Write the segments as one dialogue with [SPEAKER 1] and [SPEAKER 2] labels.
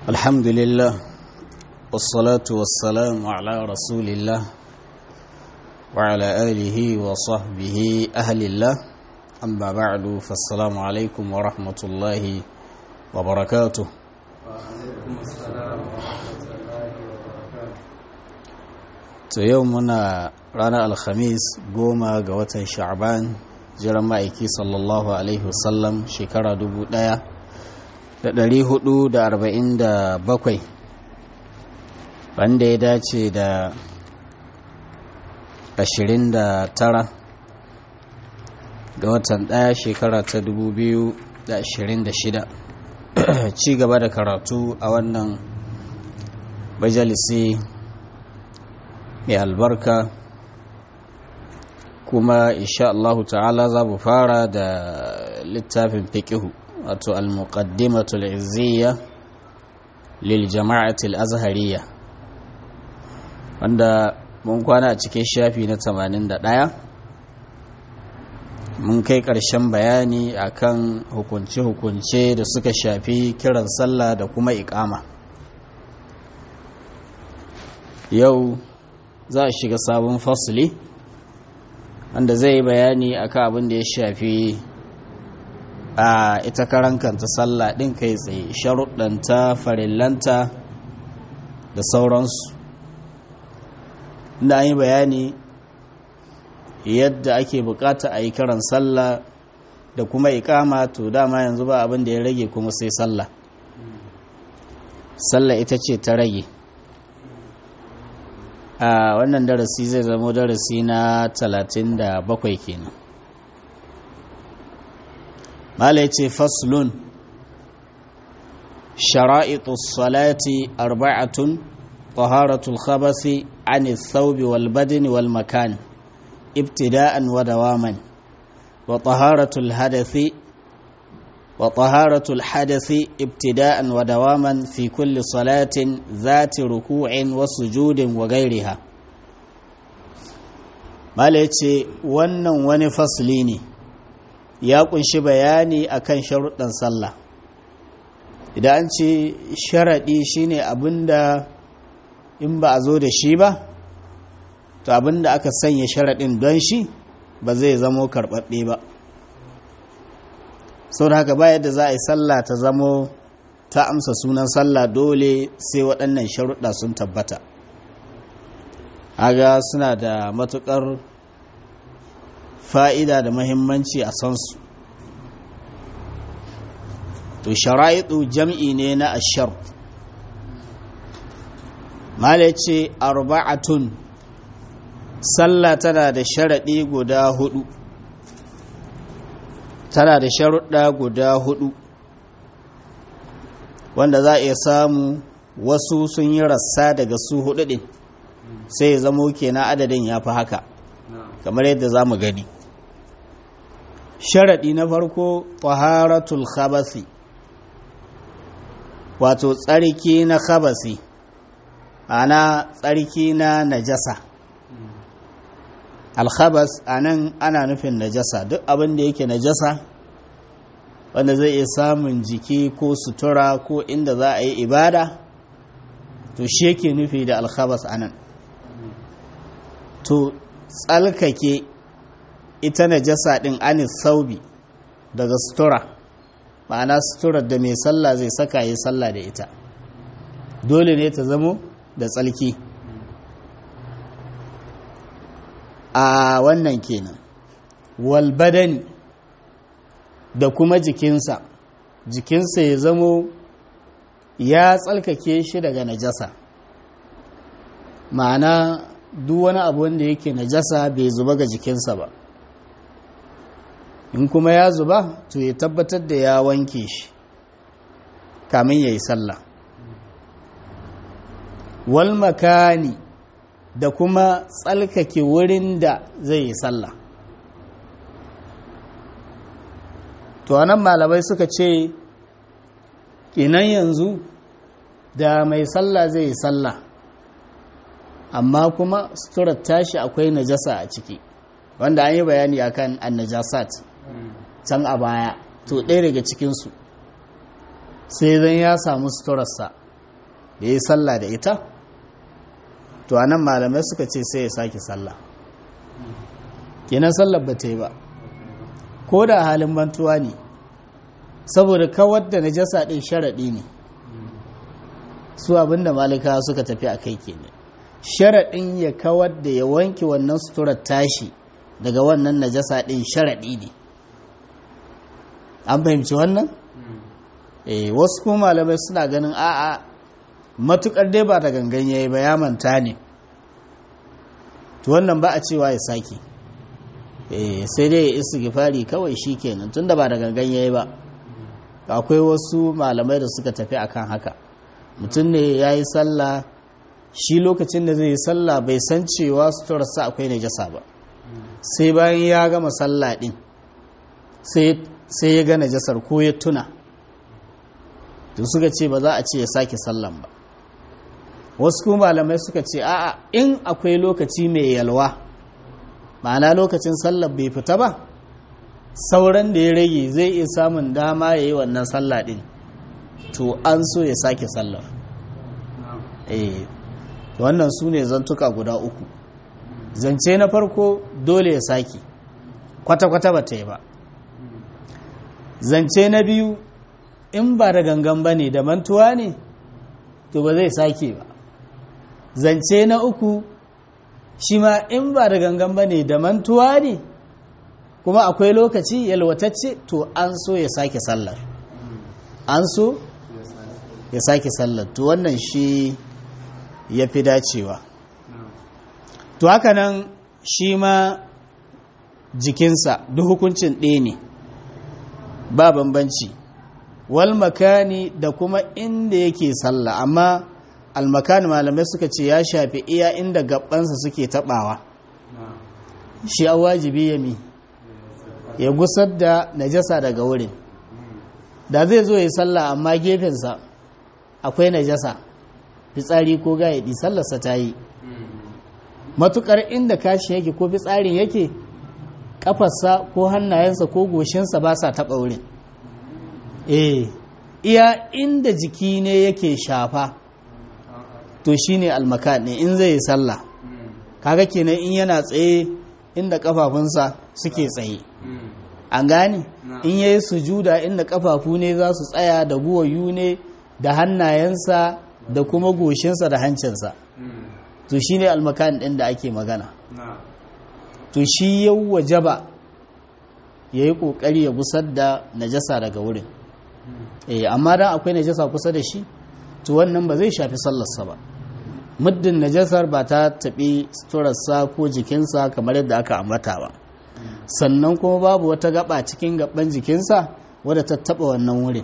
[SPEAKER 1] الحمد لله والصلاة والسلام على رسول الله وعلى آله وصحبه أهل الله أما بعد فالسلام عليكم ورحمة الله وبركاته to yau muna ranar alhamis goma ga watan sha'ban jiran ma'aiki sallallahu alaihi wasallam shekara dubu ɗaya da ɗari hudu da arba'in da bakwai wanda ya dace da ashirin da tara ga watan ɗaya shekara ta dubu biyu da ashirin da shida ci gaba da karatu a wannan majalisi mai albarka kuma insha Allah ta'ala za mu fara da littafin fiqihu wato al-muqaddimatul izziya lil jama'atil azhariyya wanda mun kwana a cikin shafi na 81 mun kai ƙarshen bayani akan hukunce-hukunce da suka shafi kiran sallah da kuma iƙama yau za a shiga sabon fasli wanda zai yi bayani akan abin da ya shafi a ita karan kanta sallah ɗin kai tsaye sharuɗanta farillanta da sauransu inda an yi bayani yadda ake bukata a yi karan sallah da kuma ikama to dama yanzu ba abin da ya rage kuma sai sallah sallah ita ce ta rage a wannan darasi zai zama darasi na 37 kenan mala ya ce faslun shara'itu salati arba'atun taharatul khabasi an thawbi wal badani wal makan ibtida'an wa dawaman wa taharatul hadathi وطهارة الحدث ابتداء ودواما في كل صلاة ذات ركوع وسجود وغيرها malace wannan wani fasli ne ya kunshi bayani akan sharuɗan sallah idan an ce sharaɗi shine abinda in ba a zo da shi ba to abinda aka sanya sharaɗin don shi ba zai zamo karɓaɓɓe ba sau da haka ba yadda za a yi sallah ta zamo ta amsa sunan sallah dole sai waɗannan sharuɗa sun tabbata haga suna da matuƙar fa'ida da mahimmanci a sansu to shara'idu jam'i ne na ashar mala ce arba'atun sallah tana da sharaɗi guda hudu tana da sharuɗa guda hudu wanda za a iya samu wasu sun yi rassa daga su hudu ɗin sai ya zamo kenan adadin ya fi haka kamar yadda za mu gani sharaɗi na farko taharatul khabasi wato tsarki na khabasi ana tsarki na najasa alkhabas a nan ana nufin najasa duk abin da yake najasa wanda zai iya samun jiki ko sutura ko inda za a yi ibada to shi yake nufi da alkhabas a nan to tsalkake ita najasa ɗin anis saubi daga sutura ma'ana suturar da mai sallah zai saka yi sallah da ita dole ne ta zamo da tsalki a wannan kenan walbadani da kuma jikinsa jikinsa ya zamo ya tsalkake shi daga najasa ma'ana duk wani abu wanda yake najasa bai zuba ga jikinsa ba in kuma ya zuba to ya tabbatar da ya wanke shi kamin ya yi sallah wal makani da kuma tsalkake wurin da zai yi sallah to anan malamai suka ce inan yanzu da mai sallah zai yi sallah amma kuma suturar tashi akwai najasa a ciki wanda an yi bayani akan annajasat can a baya to ɗaya daga cikinsu sai zan ya samu suturarsa da ya yi sallah da ita to a nan malamai suka ce sai ya sake sallah kenan sallar ba ta yi ba ko da halin mantuwa ne saboda kawar da najasa ɗin sharaɗi ne su abinda malika suka tafi a kai kenan sharaɗin ya kawar da ya wanke wannan suturar tashi daga wannan najasa ɗin sharaɗi ne an fahimci wannan eh wasu kuma malamai suna ganin a'a matukar dai ba da gangan yayi ba ya manta ne to wannan ba a cewa ya sake eh sai dai ya istighfari kawai shikenan tunda ba da gangan yayi ba akwai wasu malamai da suka tafi akan haka mutum ne yayi sallah shi lokacin da zai yi sallah bai san cewa suturarsa akwai najasa ba sai bayan ya gama sallah din sai ya ga najasar ko ya tuna to suka ce ba za a ce ya sake sallan ba wasu kuma malamai suka ce a'a in akwai lokaci mai yalwa ma'ana lokacin sallar bai fita ba sauran da ya rage zai iya samun dama ya yi wannan sallah din to an so ya sake sallar eh wannan su ne zantuka guda uku zance na farko dole ya sake kwata-kwata ba ta yi ba zance na biyu in ba da gangan ba ne da mantuwa ne to ba zai sake ba zance na uku shi ma in ba da gangan ba ne da mantuwa ne kuma akwai lokaci yalwatacce to an so ya sake sallar an so ya sake sallar to wannan shi ya fi dacewa to haka nan shi ma jikinsa duk hukuncin ɗaya ne ba bambanci wal makani da kuma inda yake sallah amma almakani malamai suka ce ya shafi iya inda gabansa suke tabawa shi a wajibi ya mi ya gusar da najasa daga wurin da zai zo ya sallah amma gefensa akwai najasa fitsari ko gayaɗi sallarsa ta yi matukar inda kashi yake ko fitsarin yake kafarsa ko hannayensa ko goshinsa ba sa taɓa wurin eh iya inda jiki ne yake shafa to shine almaka ne in zai yi sallah kaga kenan in yana tsaye inda kafafunsa suke tsaye an gane in yayi sujuda inda kafafu ne za su tsaya da guwayu ne da hannayensa da kuma goshinsa da hancinsa to shine almakan din da ake magana to shi yau wajaba ya yi ƙoƙari ya gusar da najasa daga wurin eh amma dan akwai najasa kusa da shi to wannan ba zai shafi sallarsa ba muddin najasar ba ta taɓi suturarsa ko jikinsa kamar yadda aka ambata ba sannan kuma babu wata gaba cikin gaban jikinsa wadda ta taɓa wannan wurin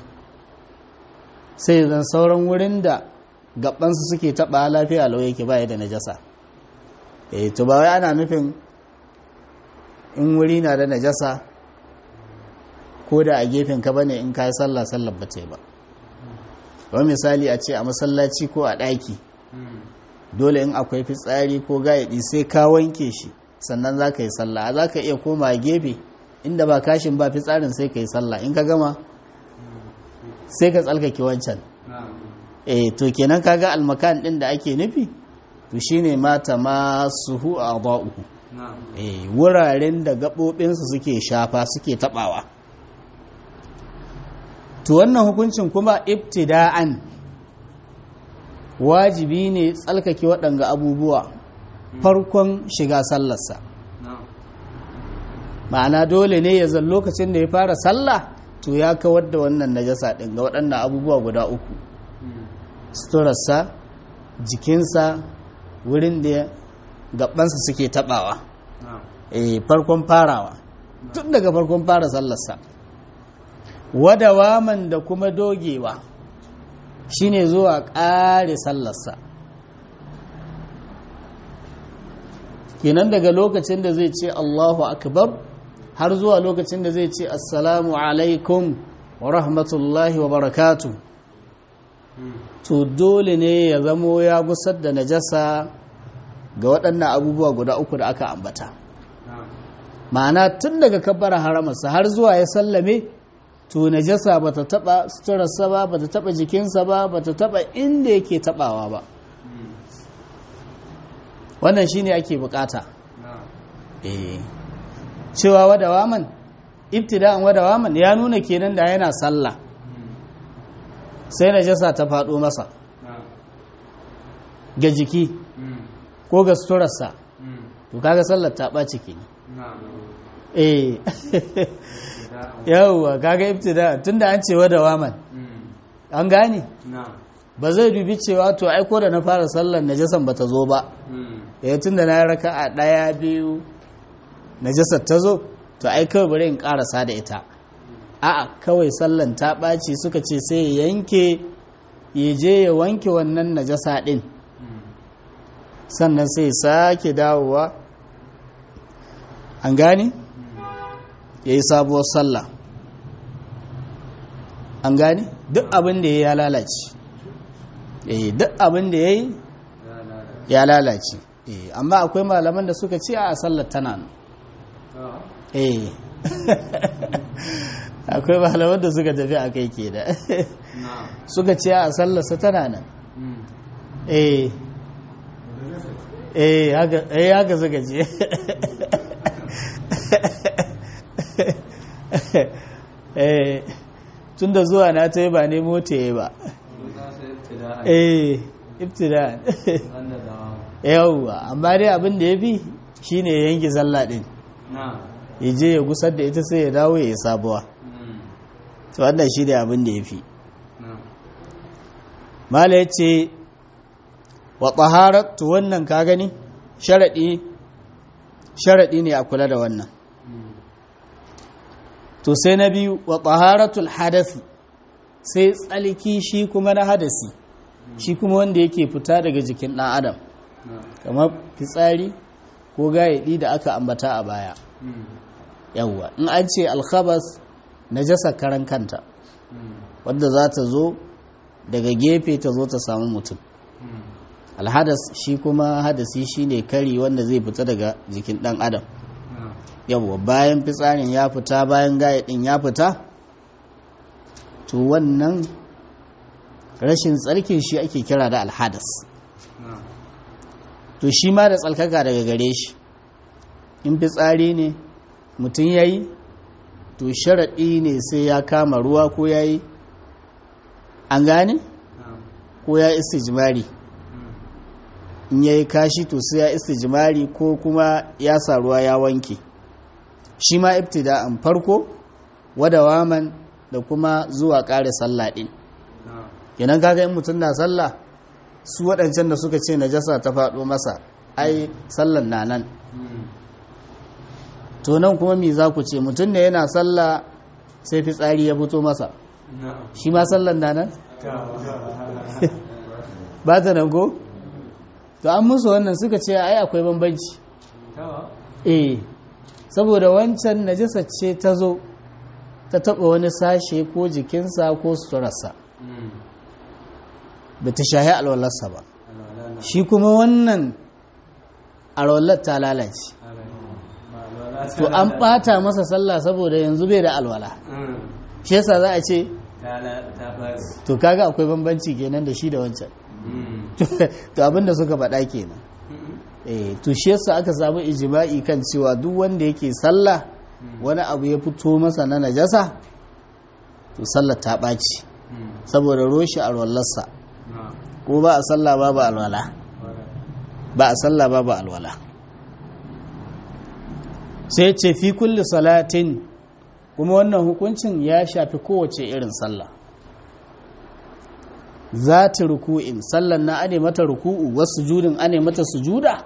[SPEAKER 1] sai zan sauran wurin da gabansu suke taɓa lafiya lau yake baya da najasa eh to ba wai ana nufin in wuri na da najasa ko da a gefen ka bane in ka yi sallah sallar ba ba wani misali a ce a masallaci ko a ɗaki dole in akwai fitsari ko gayaɗi sai ka wanke shi sannan za ka yi sallah za ka iya koma gefe inda ba kashin ba fitsarin sai ka yi sallah in ka gama sai ka tsalkake wancan eh to kenan kaga almakan ɗin da ake nufi to shine mata masu hu a ba'uku eh wuraren da gaɓoɓinsu suke shafa suke taɓawa to wannan hukuncin kuma ibtida'an wajibi ne tsalkake waɗanga abubuwa farkon shiga sallarsa ma'ana dole ne ya zan lokacin da ya fara sallah to ya kawar da wannan najasa ɗin ga waɗannan abubuwa guda uku suturarsa jikinsa wurin da gabansa suke taɓawa eh farkon farawa tun daga farkon fara sallarsa wadawaman da kuma dogewa shine zuwa ƙare sallarsa kenan daga lokacin da zai ce Allahu akbar har zuwa lokacin da zai ce assalamu alaikum wa rahmatullahi wa barakatu to dole ne ya zamo ya gusar da najasa ga waɗannan abubuwa guda uku da aka ambata ma'ana tun daga kabbara haramarsa har zuwa ya sallame to najasa ba ta taba suturarsa ba ba ta taba jikinsa ba ba ta taba inda yake tabawa ba wannan shine ake bukata eh cewa wadawaman ibtida'an wadawaman ya nuna kenan da yana sallah sai najasa ta faɗo masa ga jiki ko ga suturarsa to kaga sallar ta ɓaci kenan eh yawwa kaga ibtida tunda an ce wadawaman an gane ba zai dubi cewa to ai ko da na fara sallar najasan bata zo ba eh tunda na raka a ɗaya biyu najasar ta zo to ai kawai bari in karasa da ita a'a kawai sallan ta ɓaci suka ce sai ya yanke ya je ya wanke wannan najasa ɗin sannan sai sake dawowa an gane ya yi sabuwar sallah an gane duk abin da ya lalace duk abin da ya yi ya lalace amma akwai malaman da suka ce a sallar tana nan eh akwai malaman da suka tafi a kai ke da suka ce a sallarsa tana nan eh eh haka suka ce eh tun da zuwa na ta yi ba ne mota ya ba eh ibtida yawwa amma dai abin da ya fi shine yanki zalla din ya je ya gusar da ita sai ya dawo ya yi sabuwa to wannan shi ne abin da ya fi mala ya ce wa tsaharatu wannan ka gani sharaɗi ne a kula da wannan to sai na biyu wa taharatul hadasi sai tsalki shi kuma na hadasi shi kuma wanda yake fita daga jikin ɗan adam kamar fitsari ko gayaɗi da aka ambata a baya yawwa in an ce alkhabas najasa karan kanta wadda za ta zo daga gefe ta zo ta samu mutum alhadas shi kuma hadasi shine kari wanda zai fita daga jikin ɗan adam yawwa bayan fitsarin ya fita bayan gayaɗin ya fita to wannan rashin tsarkin shi ake kira da alhadas to shi ma da tsalkaka daga gare shi in fitsari ne mutum ya yi to sharaɗi ne sai ya kama ruwa ko ya yi an gane ko ya istijimari in ya yi kashi to sai ya istijimari ko kuma ya sa ruwa ya wanke shi ma ibtida'an farko wadawaman da kuma zuwa ƙare sallah ɗin kenan kaga in mutum na sallah su waɗancan da suka ce najasa ta faɗo masa ai sallan na nan to nan kuma me za ku ce mutum ne yana sallah sai fitsari ya fito masa shi ma sallan na nan ba ta nan ko to an musu wannan suka ce ai akwai bambanci eh saboda wancan najasa ce ta zo ta taɓa wani sashe ko jikinsa ko suturarsa da ta shahi alwalarsa ba shi kuma wannan alwalar ta lalace to an ɓata masa sallah saboda yanzu bai da alwala shi yasa za a ce to kaga akwai bambanci kenan da shi da wancan to abinda suka faɗa kenan eh to shi yasa aka samu ijma'i kan cewa duk wanda yake sallah wani abu ya fito masa na najasa to sallar ta ɓaci saboda roshi alwallarsa ko ba a sallah babu alwala ba a sallah babu alwala sai ce fi kulli salatin kuma wannan hukuncin ya shafi kowace irin sallah za ta ruku'in sallan na ane mata ruku'u wasu judin ane mata sujuda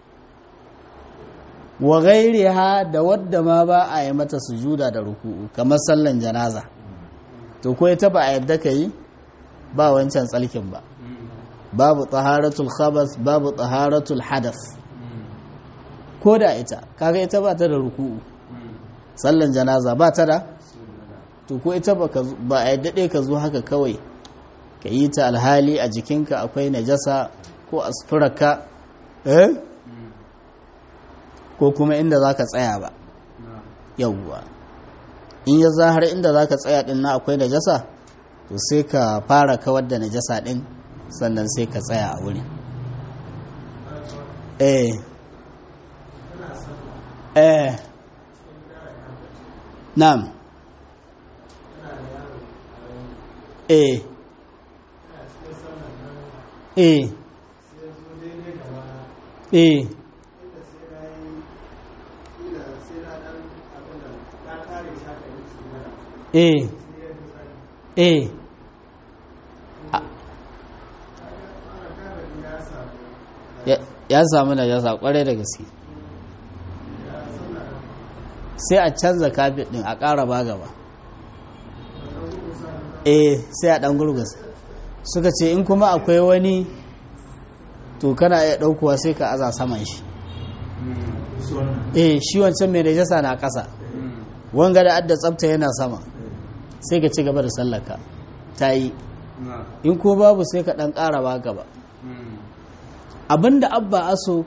[SPEAKER 1] wa ha da wadda ma ba a yi mata sujuda da ruku'u kamar sallan janaza to ko ita ba a yadda ka yi ba wancan tsalkin ba babu taharatul khabas babu taharatul hadas ko da ita kaga ita ba ta da ruku'u sallan janaza ba ta da to ko ita ba a yadda ka zo haka kawai ka yi ta alhali a jikinka akwai najasa ko a sufurarka eh ko kuma inda za ka tsaya ba yauwa in ya za har inda za ka tsaya din na akwai najasa to sai ka fara kawar da najasa din sannan sai ka tsaya a wurin eh eh na'am eh eh eh eh eh ya samu da yasa kwarai da gaske sai a canza kafin din a ƙara ba gaba eh sai a ɗan gurgusa suka ce in kuma akwai wani to kana iya ɗaukuwa sai ka aza saman shi eh shi wancan mai najasa na ƙasa wanga da adda tsafta yana sama sai ka ci gaba da sallaka ta yi in ko babu sai ka ɗan ƙara ba gaba abinda abba aso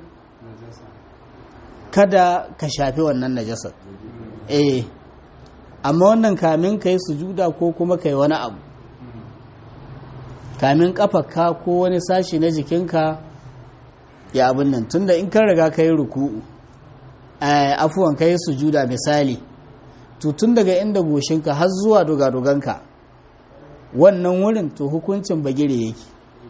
[SPEAKER 1] kada ka shafi wannan najasar eh amma wannan kamin ka yi sujuda ko kuma ka yi wani abu kamin kafarka ko wani sashi na jikinka ya abin nan tunda in kan riga ka yi ruku'u afuwan ka yi sujuda misali to tun daga inda goshinka har zuwa dogadoganka wannan wurin to hukuncin bagire yake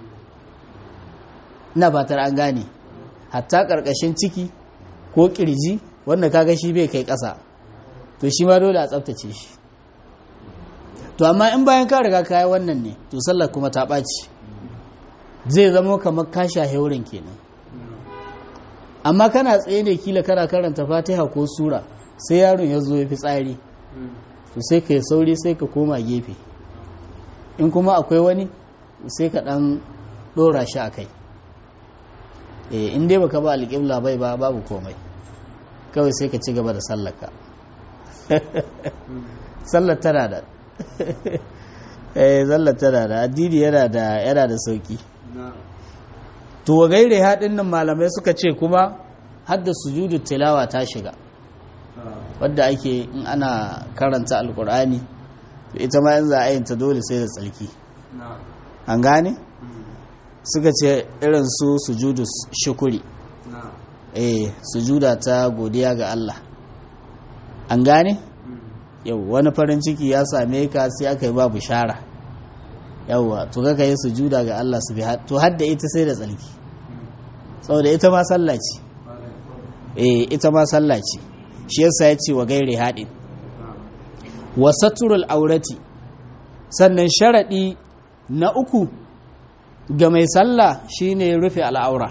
[SPEAKER 1] ina fatar an gane hatta ƙarƙashin ciki ko ƙirji wanda kaga shi bai kai ƙasa to shi ma dole a tsaftace shi to amma in bayan ka riga kayi wannan ne to sallar kuma ta ɓaci zai zama kamar ka shahe wurin kenan amma kana tsaye ne kila kana karanta fatiha ko sura sai yaron ya zo ya fi tsari to sai ka yi sauri sai ka koma gefe in kuma akwai wani sai ka ɗan ɗora shi a kai in dai baka ba alƙibla bai ba babu komai kawai sai ka ci gaba da sallaka sallar tana da eh sallar tana da addini yana da yana da sauki to wa gaire haɗin nan malamai suka ce kuma hadda sujudu tilawa ta shiga wadda ake in ana karanta alkur'ani to ita ma yanzu a yinta dole sai da tsarki an gane suka ce irin su sujudu shukuri eh sujuda ta godiya ga Allah an gane yau wani farin ciki ya same ka sai aka yi babu shara yauwa to kaka yi sujuda ga Allah su bi to hadda ita sai da tsarki saboda ita ma sallah ce eh ita ma sallah ce shi yasa ya ce wa gaire haɗin wa saturul aurati sannan sharaɗi na uku ga mai sallah shine rufe al'aura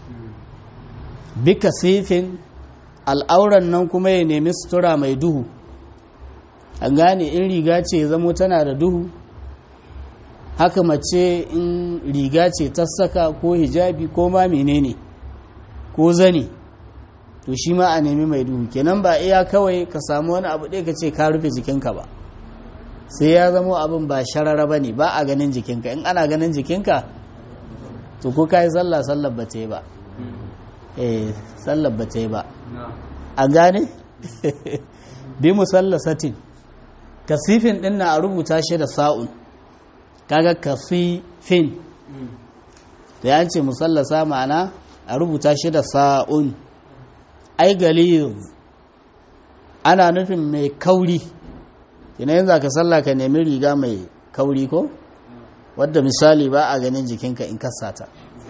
[SPEAKER 1] bika sifin al'auran nan kuma ya nemi sutura mai duhu an gane in riga ce zamo tana da duhu haka mace in riga ce ta saka ko hijabi ko ma menene ko zane to shi ma a nemi mai duhu kenan ba iya kawai ka samu wani abu ɗaya ka ce ka rufe jikinka ba sai ya zamo abin ba sharara ba ne ba a ganin jikinka in ana ganin jikinka to ko ka yi sallah sallar ba ta yi ba eh sallar ba ta yi ba a gane bi musalla satin kasifin din na a rubuta shi da sa'un kaga kasifin da ya ce musallasa ma'ana a rubuta shi da sa'un ai galiz ana nufin mai kauri ina yin ka sallah ka nemi riga mai kauri ko wadda misali ba a ganin jikinka in kasata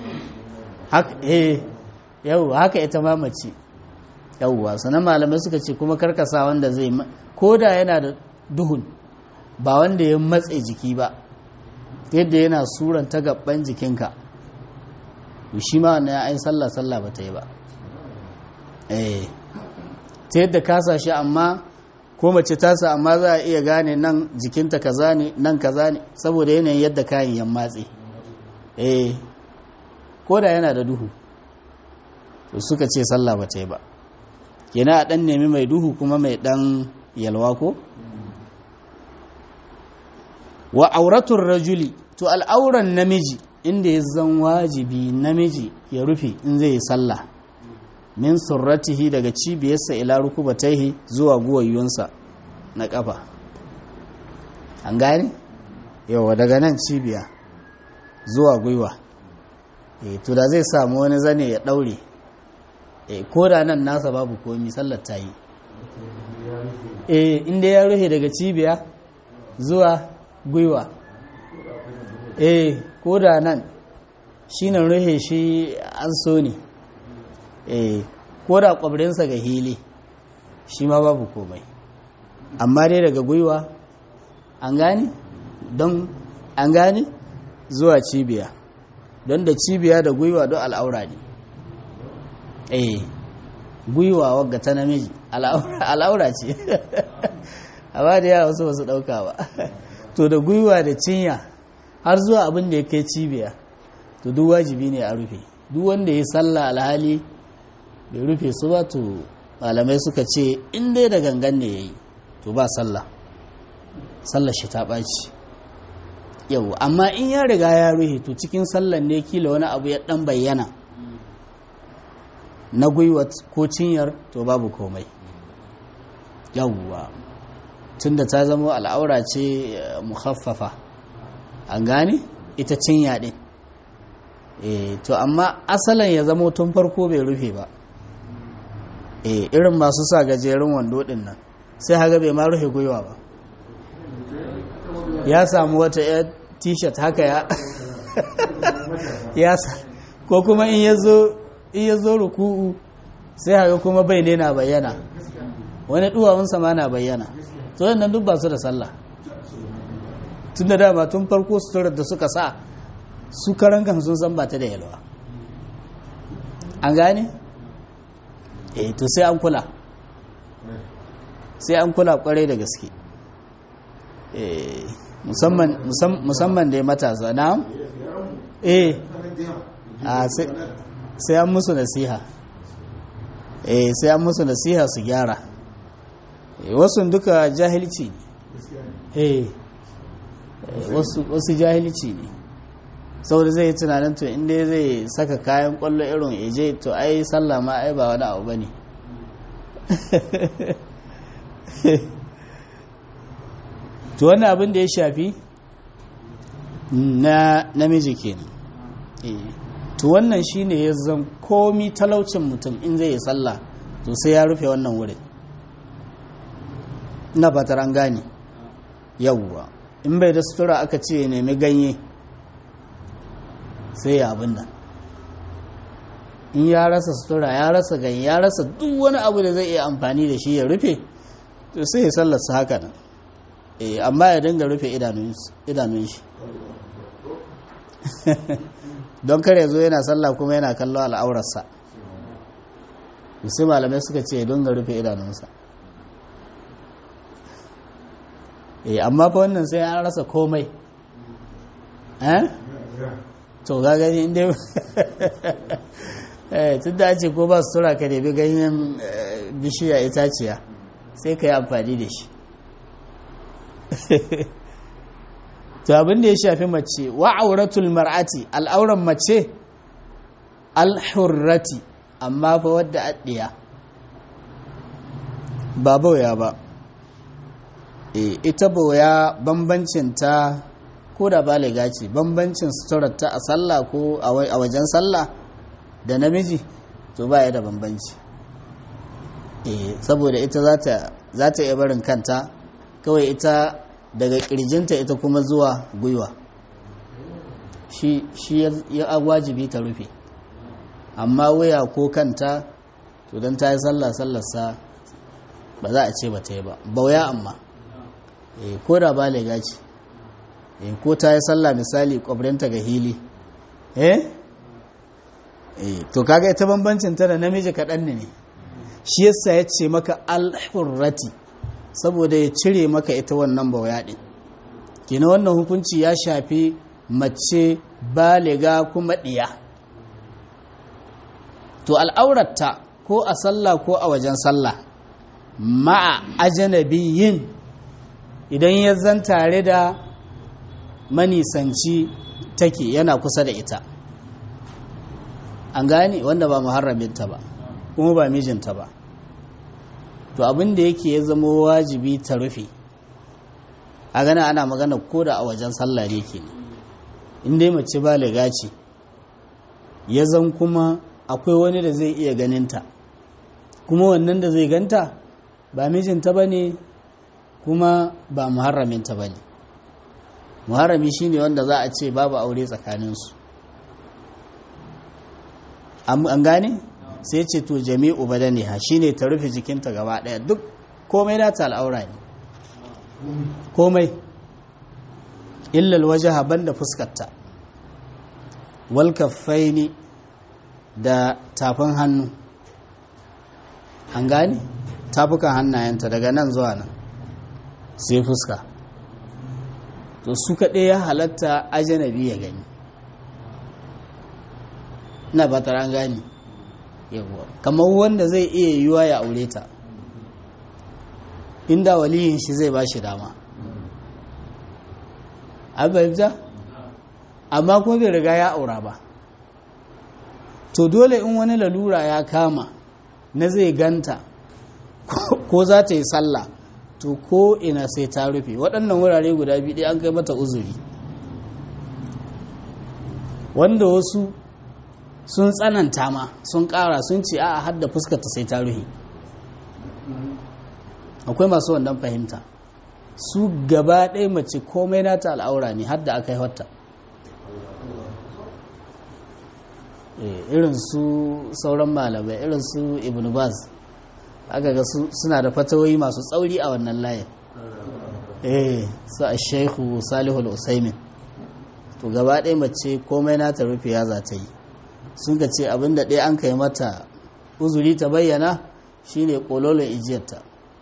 [SPEAKER 1] yau haka ita mamaci yauwa sannan malamai suka ce kuma karkasa wanda zai ko da yana da duhun ba wanda ya matse jiki ba yadda yana suranta gaban jikinka shi ma wannan ya ai sallah sallah ba ta yi ba eh ta yadda kasa shi amma ko mace tasa amma za a iya gane nan jikinta kaza ne nan kaza ne saboda yanayin yadda kayan yan matse eh ko da yana da duhu to suka ce sallah ba ta yi ba yana a ɗan nemi mai duhu kuma mai ɗan yalwa ko wa auratun rajuli to al'auran namiji inda ya zan wajibi namiji ya rufe in zai yi sallah min surratihi daga cibiyarsa ila rukubataihi zuwa guwayyunsa na ƙafa an gane yawa daga nan cibiya zuwa gwiwa e to da zai samu wani zane ya daure e ko da nan nasa babu komi sallar ta yi e inda ya rufe daga cibiya zuwa gwiwa e ko da nan shi nan rufe shi an so ne e ko da kwabrinsa ga hili shi ma babu komai amma dai daga gwiwa an gane don an gane zuwa cibiya don da cibiya da gwiwa don al'aura ne eh gwiwa wagga ta namiji al'aura ce amma da yawa wasu wasu ɗauka ba to da gwiwa da cinya har zuwa abin da ya kai cibiya to duk wajibi ne a rufe duk wanda ya salla alhali bai rufe su ba to malamai suka ce in dai da gangan ne ya yi to ba sallah sallar shi ta ɓaci yau amma in ya riga ya ruhe to cikin sallar ne kila wani abu ya ɗan bayyana na gwiwa ko cinyar to babu komai yauwa tunda ta zama al'aura ce muhaffafa an gane ita cinya ɗin e, to amma asalin ya zama tun farko bai rufe ba e, irin masu sa gajerun wando ɗin nan sai haga bai ma rufe gwiwa ba ya samu wata ya t-shirt haka ya ya sa ko kuma in ya zo ruku'u sai haka kuma bai ne na bayyana wani duwawunsa ma na bayyana to yannan duk ba su da sallah tun da dama tun farko suturar da suka sa su karan kan sun san ba ta da yalwa an gane? eh to sai an kula sai an kula kwarai da gaske musamman da ya matasa na eh sai an musu nasiha eh sai an musu nasiha su gyara wasu duka jahilci ne eh wasu jahilci ne saboda zai yi tunanin to inda zai saka kayan kwallo irin eje to ai sallah ma ai ba wani abu ba ne to wannan abin da ya shafi na namiji kenan to wannan shine ya zan komi talaucin mutum in zai yi sallah to sai ya rufe wannan wurin na fatar an gane yawwa in bai da sutura aka ce ya nemi ganye sai ya abin nan in ya rasa sutura ya rasa ganye ya rasa duk wani abu da zai iya amfani da shi ya rufe to sai ya sallarsa haka nan amma ya dinga rufe idanun shi don kare zo yana sallah kuma yana kallo al'aurarsa sai malamai suka ce ya dinga rufe idanunsa amma fa wannan sai an rasa komai to ga gani inda tun da ce ko ba su tura ka nemi ganyen bishiya itaciya sai ka yi amfani da shi to abin da ya shafi mace wa auratul mar'ati al'auran mace alhurrati amma fa wadda addiya ba bauya ba e ita bauya bambancin ta ko da baliga ce bambancin suturar ta a sallah ko a wajen sallah da namiji to ba ya da bambanci e saboda ita za ta iya barin kanta kawai ita daga kirjinta ita kuma zuwa gwiwa shi ya wajibi ta rufe amma waya ko kanta to don ta yi sallah sallarsa ba za a ce ba ta yi ba bauya amma ko da ba lega ce ko ta yi sallah misali kwabrinta ga hili eh to kaga ita bambancin ta da namiji kaɗan ne shi yasa ya ce maka alhurrati saboda ya cire maka ita wannan bauya ɗin kina wannan hukunci ya shafi mace baliga kuma ɗiya to al'auratta ko a sallah ko a wajen sallah ma'a ajanabiyin idan ya zan tare da manisanci take yana kusa da ita an gane wanda ba muharraminta ba kuma ba mijinta ba to abin da yake ya zama wajibi ta rufe a gana ana magana ko da a wajen sallah ne ke in dai mace baliga ce ya zan kuma akwai wani da zai iya ganinta kuma wannan da zai ganta ba mijinta ba ne kuma ba muharraminta ba ne muharrami shine wanda za a ce babu aure tsakaninsu an gane sai ce to jami'u badaniha shine ta rufe jikinta gaba daya duk komai da ta al'aura ne komai illal wajaha banda fuskarta wal kaffaini da tafin hannu an gane tafukan hannayenta daga nan zuwa nan sai fuska to su kaɗai ya halatta ajanabi ya gani na ba an gani yawwa kamar wanda zai iya yiwuwa ya aure ta inda waliyin shi zai ba shi dama abinda amma kuma bai riga ya aura ba to dole in wani lalura ya kama na zai ganta ko za ta yi sallah to ko ina sai ta rufe waɗannan wurare guda biyu an kai mata uzuri wanda wasu sun tsananta ma sun ƙara sun ce a hadda fuskarta sai ta rufe akwai masu wannan fahimta su gaba ɗaya mace komai nata al'aura ne hadda aka yi wata irin su sauran malamai irin su ibn baz aka ga suna da fatawoyi masu tsauri a wannan layin eh su a shaihu salihul usaimin to gaba ɗaya mace komai nata rufe ya za ta yi sun ka ce abinda ɗaya an kai mata uzuri ta bayyana shine ƙololon ijiyarta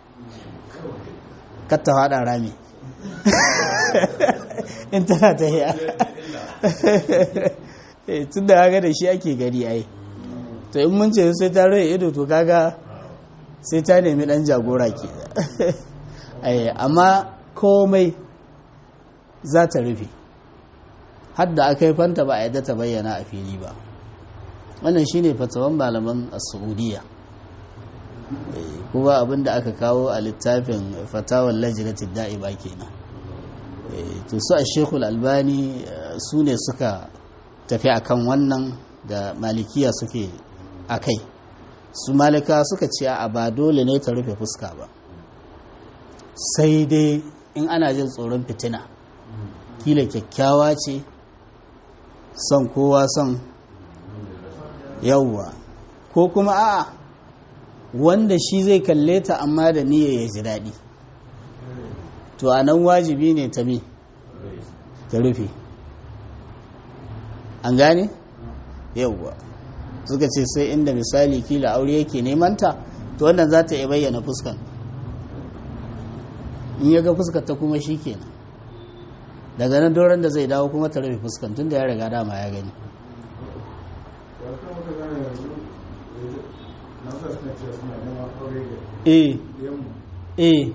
[SPEAKER 1] katta faɗa rami in tana ta yi tun da haka da shi ake gari ai to in mun ce sai ta rai ido to kaga sai ta nemi ɗan jagora ke amma komai za ta rufe hadda aka yi fanta ba a yadda ta bayyana a fili ba wannan shine fatawan malaman a saudiya kuma abinda aka kawo a littafin fatawar lajinatin da'iba kenan to su a shekul albani su ne suka tafi akan wannan da malikiya suke a kai su malika suka ce a ba dole ne ta rufe fuska ba sai dai in ana jin tsoron fitina kila kyakkyawa ce son kowa son yauwa ko kuma a'a wanda shi zai kalle ta amma da niyya ya ji daɗi to a nan wajibi ne ta mi ta rufe an gane yauwa suka ce sai inda misali kila aure yake nemanta to wannan za ta iya bayyana fuskan in ya ga fuskar ta kuma shi kenan daga nan doron da zai dawo kuma ta rufe fuskan tun da ya riga dama ya gani eh eh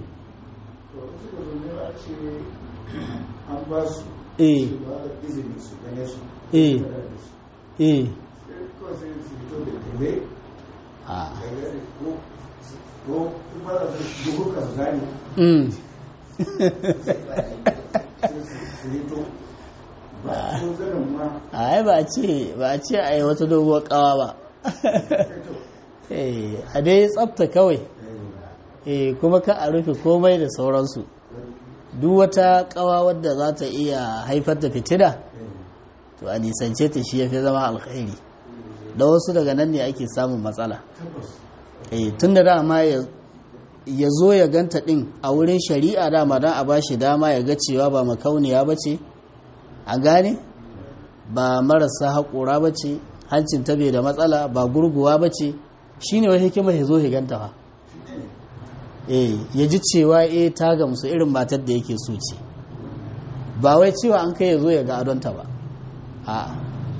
[SPEAKER 2] an ba su
[SPEAKER 1] eh
[SPEAKER 2] ba da izini su gane su
[SPEAKER 1] eh eh
[SPEAKER 2] kawai sai su fito da tele
[SPEAKER 1] ah
[SPEAKER 2] da gari ko ko kuma da dubu kan gani
[SPEAKER 1] mm
[SPEAKER 2] sai su fito ba ko zanen ma
[SPEAKER 1] ai ba a ce ba a ce a yi wata doguwar kawa ba
[SPEAKER 2] fito
[SPEAKER 1] eh a dai tsafta kawai eh kuma ka a rufe komai da sauransu duk wata kawa wadda za ta iya haifar da fitina to a nisance ta shi ya fi zama alkhairi da wasu daga nan ne ake samun matsala
[SPEAKER 2] tabbas
[SPEAKER 1] eh tun da dama ya ya zo ya ganta din a wurin shari'a dama don a bashi dama ya ga cewa ba makauniya ba ce a gane ba marasa haƙura ba ce hancin ta bai da matsala ba gurguwa ba ce shi ne wani hikimar ya zo ya ganta ba eh ya ji cewa eh ta gamsu irin matar da yake so ce ba wai cewa an kai ya zo ya ga adonta ba a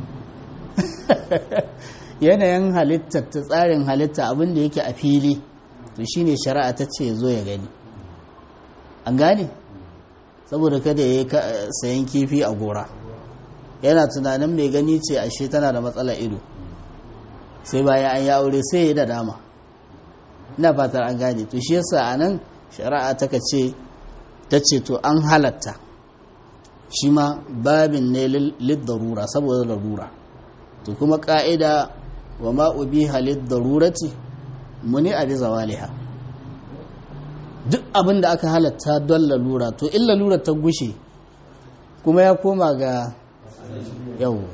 [SPEAKER 1] yanayin halitta ta tsarin halitta abin da yake a fili to shine shari'a ta ce ya zo ya gani an gane saboda kada ya yi sayan kifi a gora yana tunanin mai gani ce ashe tana da matsala ido sai bayan an yi aure sai ya yi da dama ina fatar an gane to shi yasa a nan shari'a ta ka ce ta ce to an halatta shi ma babin ne liddarura saboda larura to kuma ƙa'ida wa ma'ubi halid darurati muni a biza waliha duk abin da aka halatta don lalura to in lalura ta gushe kuma ya koma ga yawwa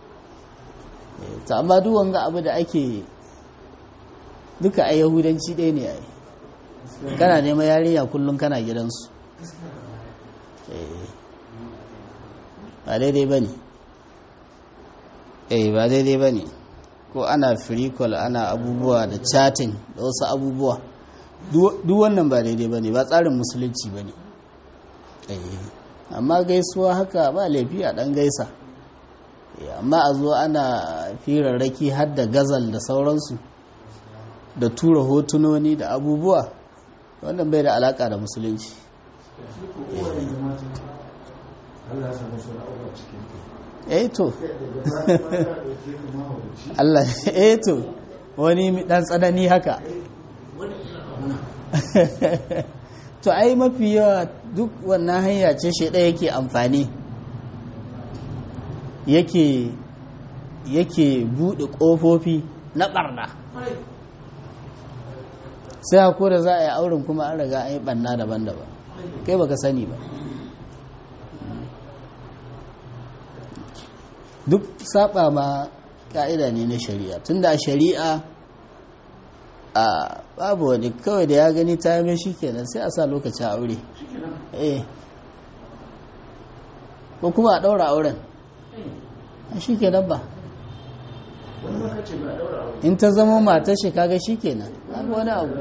[SPEAKER 1] ta amma duk wanga abu da ake duka a yahudanci ɗaya ne a yi kana neman yarinya kullum kana gidansu ba daidai ba ne eh ba daidai ba ne ko ana free-call ana abubuwa da chatting da wasu abubuwa duk wannan ba daidai ba ne ba tsarin musulunci ba ne amma gaisuwa haka ba laifi a ɗan gaisa amma a zo ana firarraki har da gazal da sauransu da tura hotunoni da abubuwa wannan bai da alaka da musulunci eh to Allah eh to wani dan tsanani haka to ai mafi yawa duk wannan hanya ce shi ɗaya yake amfani yake yake buɗe ƙofofi na ɓarna sai hako da za a yi auren kuma an riga an yi ɓanna daban-daban kai baka sani ba duk saba ma ka'ida ne na shari'a tunda a shari'a a babu wani kawai da ya gani ta yame shi kenan sai a sa lokacin aure eh ko kuma a ɗaura auren shi kenan ba in ta zama matar shi kaga shi kenan babu wani abu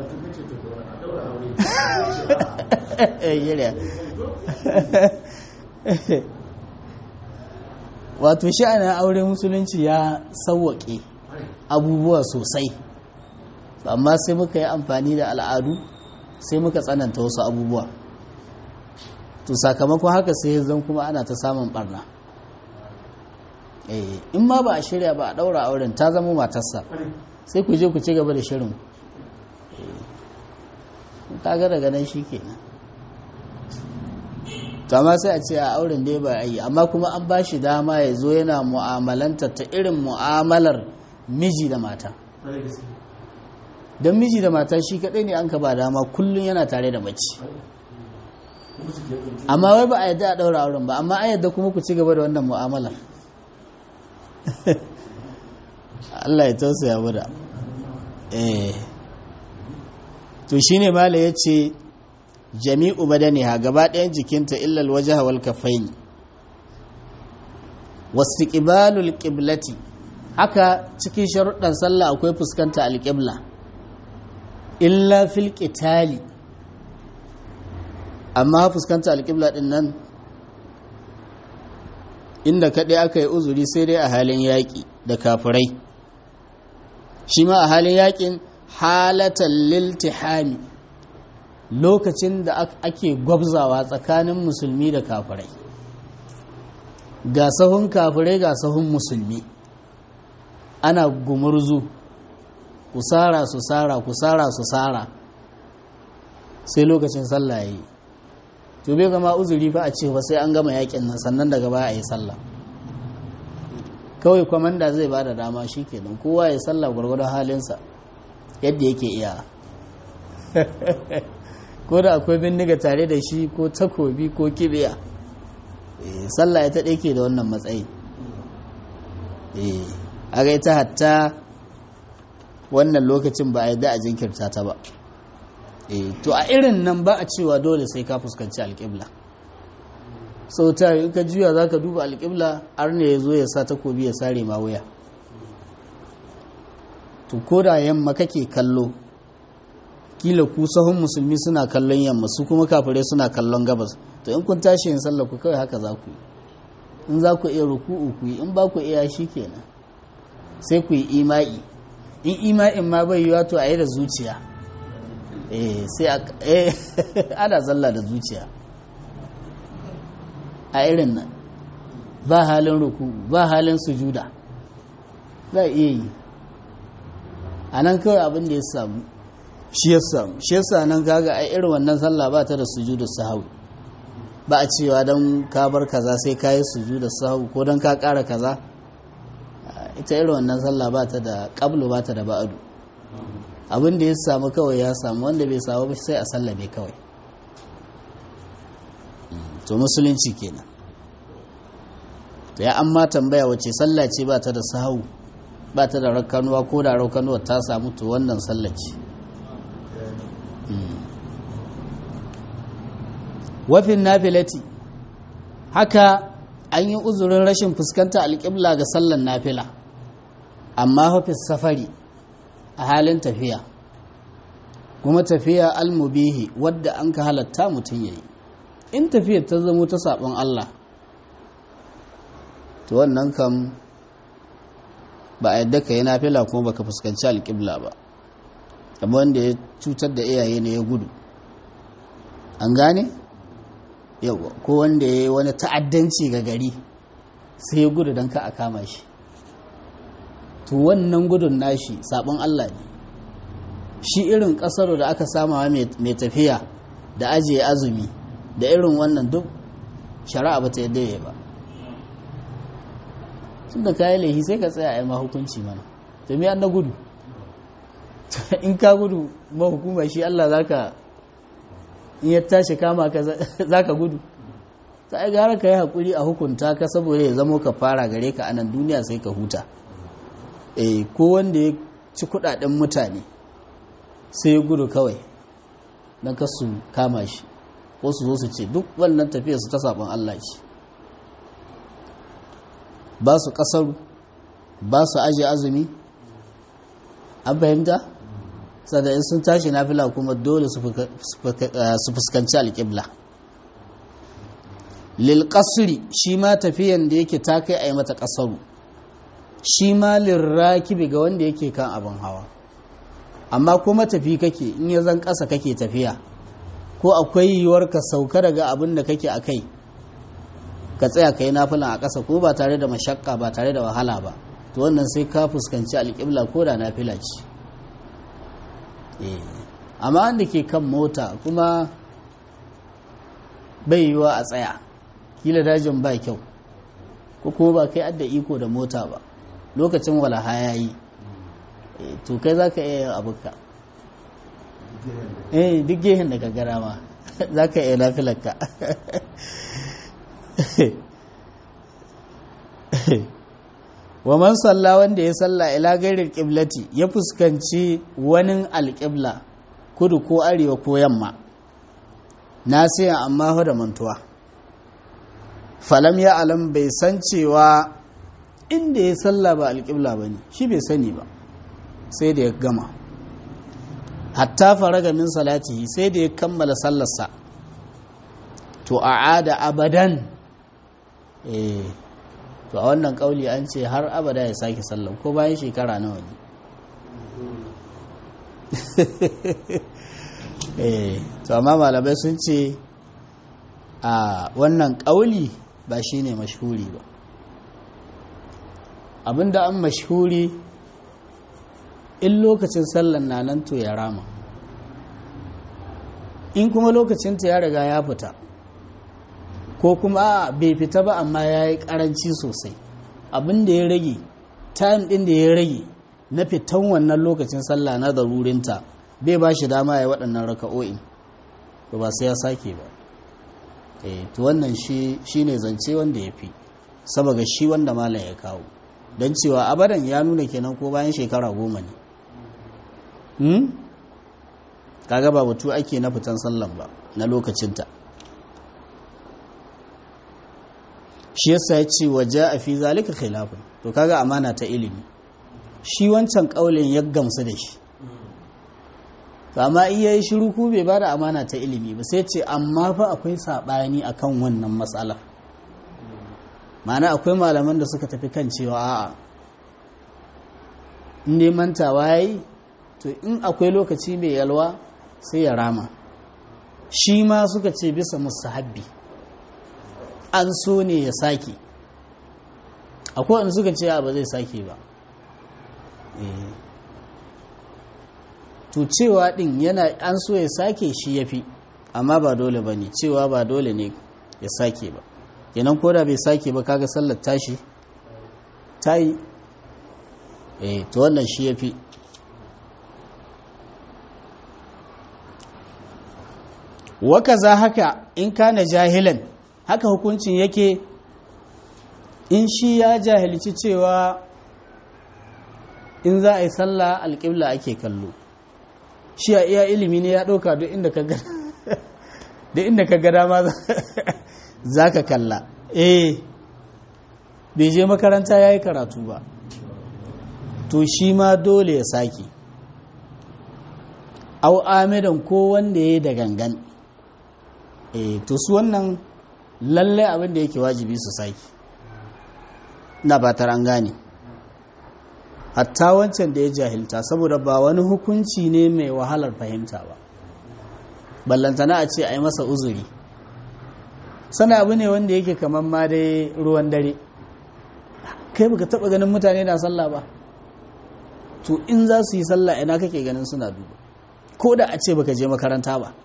[SPEAKER 1] wato sha'anin aure musulunci ya sauwaƙe abubuwa sosai amma sai muka yi amfani da al'adu sai muka tsananta wasu abubuwa to sakamakon haka sai zan kuma ana ta samun barna in ma ba a shirya ba a ɗaura auren ta zama matarsa sai ku je ku ci gaba da shirin kaga daga nan shi kenan to amma sai a ce a auren dai ba a yi amma kuma an ba shi dama ya zo yana mu'amalanta ta irin mu'amalar miji da mata don miji da mata shi kaɗai ne an ka ba dama kullum yana tare da mace amma wai ba a yadda a ɗaura auren ba amma a yadda kuma ku ci gaba da wannan mu'amalar Allah ya tausaya mu da eh to shine mala yace jami'u badaniha gaba ɗayan jikinta illal wajha wal kaffain wastiqbalul qiblati haka cikin sharuɗan sallah akwai fuskanta alqibla illa fil qitali amma fuskanta alqibla din nan inda kaɗai aka yi uzuri sai dai a halin yaƙi da kafirai shi ma a halin yaƙin halatan liltihami lokacin da ake gwabzawa tsakanin musulmi da kafirai ga sahun kafirai ga sahun musulmi ana gumurzu kusara su sara kusara su sara sai lokacin sallah ya yi to bai zama uzuri fa a ce ba sai an gama yakin nan sannan daga baya a yi sallah kawai kwamanda zai ba da dama shi kenan kowa ya sallah gwargwadon halinsa yadda yake iya ko da akwai bindiga tare da shi ko takobi ko kibiya sallah ya taɗe ke da wannan matsayi a gai ta hatta wannan lokacin ba a yi da a jinkirta ta ba to a irin nan ba a cewa dole sai ka fuskanci alƙibla sau ta yi ka juya za ka duba alƙibla har ne ya zo ya sa takobi ya sare ma wuya to ko da yamma kake kallo kila ku sahun musulmi suna kallon yamma su kuma kafirai suna kallon gabas to in kun tashi yin sallah ku kawai haka za ku yi in za ku iya ruku'u ku yi in ba ku iya shi kenan sai ku yi ima'i in ima'in ma bai yiwa to a yi da zuciya eh sai ana zalla da zuciya a irin nan ba halin ruku ba halin sujuda za a iya yi a nan kawai abin da ya samu shi ya samu shi yasa nan kaga a irin wannan sallah ba ta da sujudu sahawi ba a cewa don ka bar kaza sai ka yi suju da sahu ko don ka ƙara kaza ita irin wannan sallah ba ta da ƙablu ba ta da ba'adu abin da ya samu kawai ya samu wanda bai samu ba sai a sallabe kawai to musulunci kenan ya amma tambaya wace sallah ce ba ta da sahu ba ta da rakkanuwa ko da rakkanuwa ta samu to wannan sallah ce wafin nafilati haka an yi uzurin rashin fuskanta alƙibla ga sallan nafila amma hafis safari a halin tafiya kuma tafiya almubihi wadda an ka halatta mutum ya yi in tafiyar ta zamo ta saɓon Allah to wannan kam ba a yadda ka yi nafila kuma baka fuskanci alƙibla ba abu wanda ya cutar da iyaye ne ya gudu an gane? yawa ko wanda ya yi wani ta'addanci ga gari sai ya gudu don ka a kama shi to wannan gudun nashi sabon Allah ne shi irin kasar da aka samawa mai tafiya da ajiye azumi da irin wannan duk shari'a ba ta yadda ya ba tun da kayi laihi sai ka tsaya a yi mahukunci mana to me an na gudu in ka gudu mahukuma shi Allah zaka in ya tashi kama ka za ka gudu ta ai gara ka yi haƙuri a hukunta ka saboda ya zamo ka fara gare ka anan duniya sai ka huta e ko wanda ya ci kudaden mutane sai ya gudu kawai don ka su kama shi ko su zo su ce duk wannan tafiya su ta saɓon Allah ce ba su ƙasaru ba su ajiye azumi an fahimta? in sun tashi nafila kuma dole su fuskanci alƙibla lil shi ma tafiyan da yake ta kai a yi mata ƙasaru shi ma lirrakibi ga wanda yake kan abin hawa amma kuma tafi kake in ya zan ƙasa kake tafiya ko akwai yiwuwar ka sauka daga abin da kake a kai ka tsaya ka yi nafilan a ƙasa ko ba tare da mashakka ba tare da wahala ba to wannan sai ka fuskanci alƙibla ko da nafila ce amma wanda ke kan mota kuma bai yiwa a tsaya kila dajin ba kyau ko kuma ba kai adda iko da mota ba lokacin walaha ya yi to kai za ka iya yin abuka eh duk gehen da gagara ma za ka iya lafilarka wa man salla wanda ya salla ila gairin kiblati ya fuskanci wani alƙibla kudu ko arewa ko yamma nasiyan amma fa da mantuwa falam ya alam bai san cewa inda ya salla ba alƙibla ba ne shi bai sani ba sai da ya gama hatta faraga min salatihi sai da ya kammala sallarsa to a'ada abadan eh to a wannan kauli an ce har abada ya sake sallah ko bayan shekara nawa ne eh to amma malamai sun ce a wannan kauli ba shine mashhuri ba abinda an mashhuri in lokacin sallan na nan to ya rama in kuma lokacin ta ya riga ya fita ko kuma bai fita ba amma ya yi karanci sosai abin da ya rage time din da ya rage na fitan wannan lokacin sallah na darurinta bai ba shi dama ya waɗannan raka'o'in to ba sai ya sake ba eh to wannan shi ne zance wanda ya fi saboda shi wanda malam ya kawo don cewa abadan ya nuna kenan ko bayan shekara goma ne hmm? kaga ba batu ake na fitan sallan ba na lokacinta shi yasa ya ce waje a fi zalika khilafin to kaga amana ta ilimi shi wancan kaulin ya gamsu da shi amma iya yi shiru ku bai ba da amana ta ilimi ba sai ce amma fa akwai saɓani akan wannan matsalar ma'ana akwai malaman da suka tafi kan cewa a'a in dai mantawa ya yi to in akwai lokaci mai yalwa sai ya rama shi ma suka ce bisa musahabbi an so ne ya sake akwai wanda suka ce ba zai sake ba to cewa din yana an so ya sake shi ya fi amma ba dole ba ne cewa ba dole ne ya sake ba kenan ko da bai sake ba kaga sallar tashi ta yi eh to wannan shi ya fi waka za haka in kana jahilan haka hukuncin yake in shi ya jahilci cewa in za a yi sallah alƙibla ake kallo shi a iya ilimi ne ya ɗauka duk inda ka gada ma za ka kalla eh bai je makaranta ya yi karatu ba to shi ma dole ya sake au amidan ko wanda ya yi da gangan eh to su wannan lallai abin da yake wajibi su sake na ba an gane hatta wancan da ya jahilta saboda ba wani hukunci ne mai wahalar fahimta ba ballantana a ce a yi masa uzuri sana abu ne wanda yake kamar ma dai ruwan dare kai baka taba ganin mutane na sallah ba to in za su yi sallah ina kake ganin suna duba ko da a ce baka je makaranta ba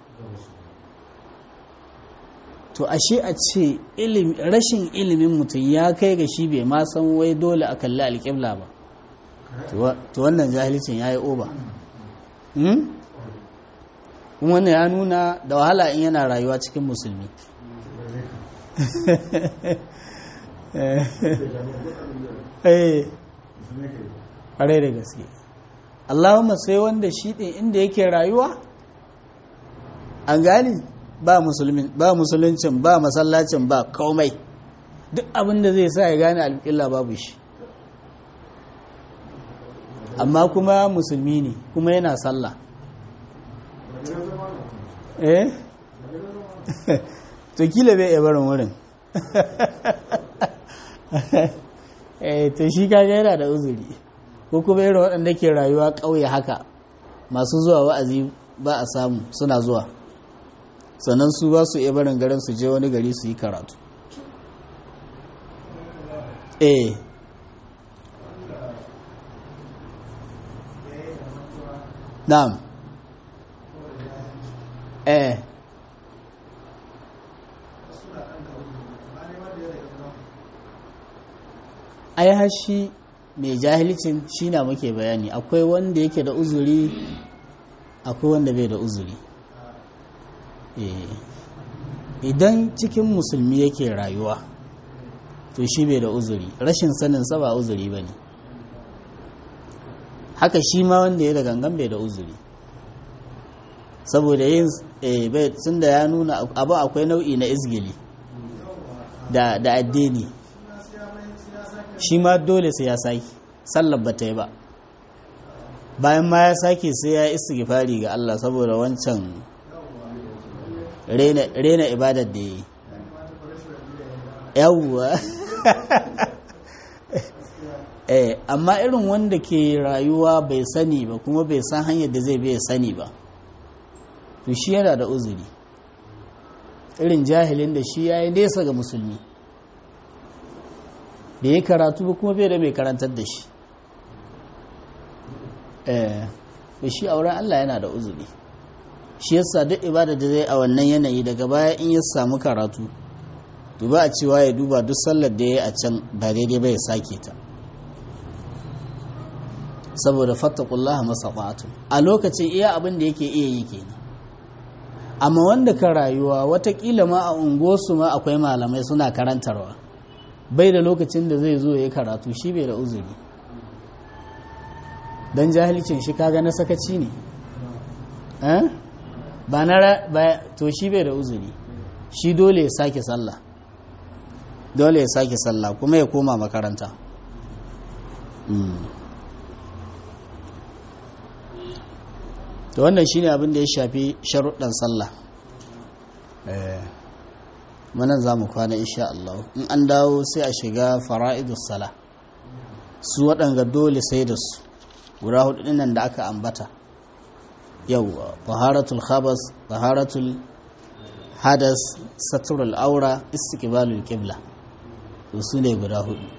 [SPEAKER 1] to ashe a ce rashin ilimin mutum ya kai ga shi bai ma san wai dole a kalli alƙibla ba to wannan jahilcin ya yi oba wannan ya nuna da wahala in yana rayuwa cikin musulmi ƙwarai da gaske allahumma sai wanda shi ɗin inda yake rayuwa an gani ba musuluncin ba masallacin ba komai duk abin da zai sa ya gane alƙilla babu shi amma kuma musulmi ne kuma yana sallah eh to kila bai iya barin wurin eh to shi kaga yana da uzuri ko kuma irin waɗanda ke rayuwa ƙauye haka masu zuwa wa'azi ba a samu suna zuwa sannan su ba su iya barin garin su je wani gari su yi karatu eh na'am eh ai hashi mai jahilcin shi na muke bayani akwai wanda yake da uzuri akwai wanda bai da uzuri idan cikin musulmi yake rayuwa to shi bai da uzuri rashin sanin sa ba uzuri ba ne haka shi ma wanda ya da gangan bai da uzuri saboda yin sun da ya nuna abu akwai nau'i na izgili da addini shi ma dole sai ya sake sallar ba ta yi ba bayan ma ya sake sai ya istighfari ga Allah saboda wancan rena ibadar da ya yi yawwa eh amma irin wanda ke rayuwa bai sani ba kuma bai san hanyar da zai bai sani ba to shi yana da uzuri irin jahilin da shi ya yi nesa ga musulmi da ya karatu ba kuma bai da mai karantar da shi da shi auren Allah yana da uzuri shi yasa duk ibada da zai a wannan yanayi daga baya in ya samu karatu to ba a cewa ya duba duk sallar da ya yi a can ba daidai ba ya sake ta saboda fattakullaha masaqatu a lokacin iya abin da yake iya yi kenan amma wanda ka rayuwa watakila ma a unguwarsu ma akwai malamai suna karantarwa bai da lokacin da zai zo ya karatu shi bai da uzuri don jahilcin shi kaga na sakaci ne ba na to shi bai da uzuri shi dole ya sake sallah dole ya sake sallah kuma ya koma makaranta to wannan shine abin da ya shafi sharuɗan sallah manan za mu kwana insha Allah in an dawo sai a shiga fara'idus sala su waɗanga dole sai da su guda hudu nan da aka ambata yau taharatul khabas taharatul hadas saturul aura istiqbalul qibla to su ne guda hudu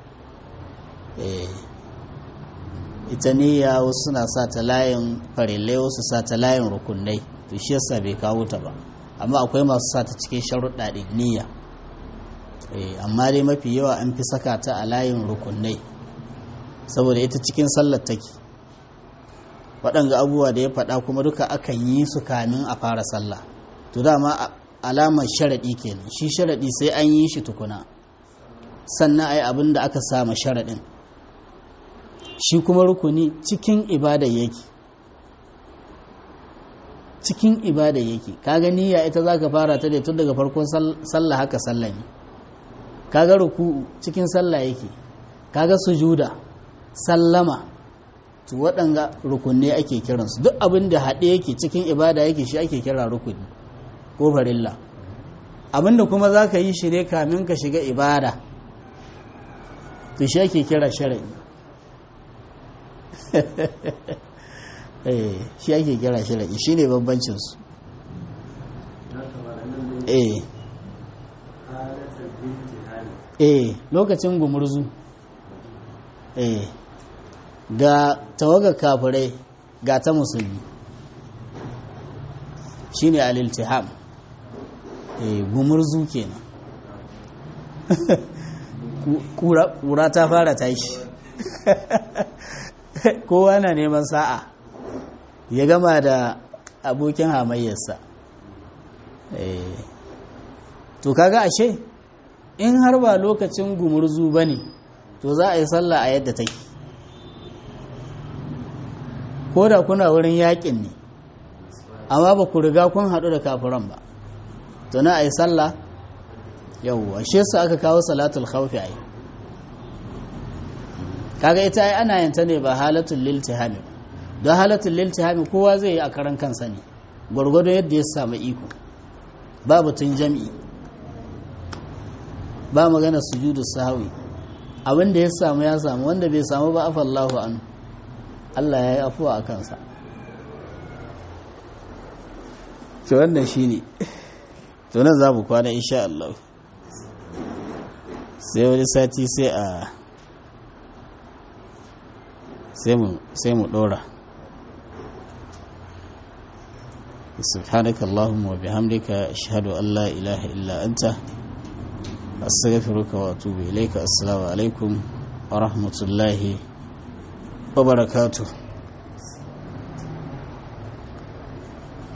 [SPEAKER 1] ita niyya wasu suna sa ta layin farillai wasu sa ta layin rukunai to shi yasa bai kawo ta ba amma akwai masu sa ta cikin sharuɗa ɗin niyya amma dai mafi yawa an fi saka ta a layin rukunai saboda ita cikin sallar take waɗanga abubuwa da ya faɗa kuma duka akan yi su kamin a fara sallah to dama alamar sharaɗi kenan shi sharaɗi sai an yi shi tukuna sannan ai abin da aka sama sharaɗin shi kuma rukuni cikin ibada yake cikin ibada yake kaga niyya ita za ka fara ta da tun daga farkon sallah haka sallah ne kaga ruku cikin sallah yake kaga sujuda sallama to waɗanga rukunne ake kiransu duk abin da haɗe yake cikin ibada yake shi ake kira rukuni ko farilla abinda kuma za ka yi shi ne kamin ka shiga ibada to shi ake kira shara'i shi ake kira shara'i shi ne bambancinsu eh eh lokacin gumurzu eh ga tawaga kafirai ga ta musulmi shine al-iltiham eh gumurzu kenan kura ta fara tashi kowa na neman sa'a ya gama da abokin hamayyarsa to kaga ashe in har ba lokacin gumurzu ba ne to za a yi sallah a yadda take ko da kuna wurin yakin ne amma ba ku riga kun haɗu da kafiran ba to na a yi sallah yauwa shi su aka kawo salatul khawfi ai kaga ita ai ana yin ta ne ba halatul liltihami don halatul liltihami kowa zai yi a karan kansa ne gwargwado yadda ya samu iko ba batun jami'i ba magana sujudu sahwi abin da ya samu ya samu wanda bai samu ba afallahu an Allah ya yi afuwa a kansa to wannan shine to nan za mu kwana insha Allah sai wani sati sai a sai mu dora سبحانك اللهم وبحمدك أشهد أن لا إله إلا أنت أستغفرك وأتوب إليك السلام عليكم ورحمة الله وبركاته